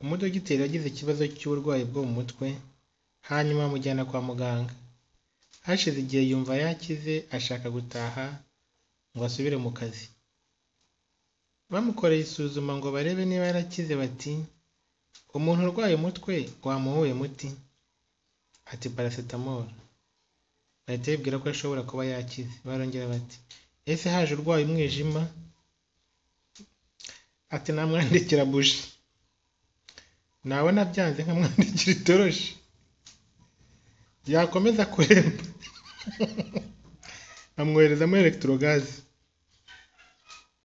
Umudogiteri yagize ikibazo cy'uburwayi bwo mu mutwe, hanyuma amujyana kwa muganga. Hashize igihe yumva yakize ashaka gutaha ngo asubire mu kazi. Bamukoreye isuzuma ngo barebe niba yarakize bati umuntu urwaye umutwe wamuha uwuhe muti? Ati paracetamol. Bahita bibwira ko ashobora kuba yakize. Barongera bati ese haje urwaye umwijima? Ati namwandikira buji. Nabona byanze nkamwandikira itoroshi. Yakomeza kuremba nkamwohereza muri elegitorogaze.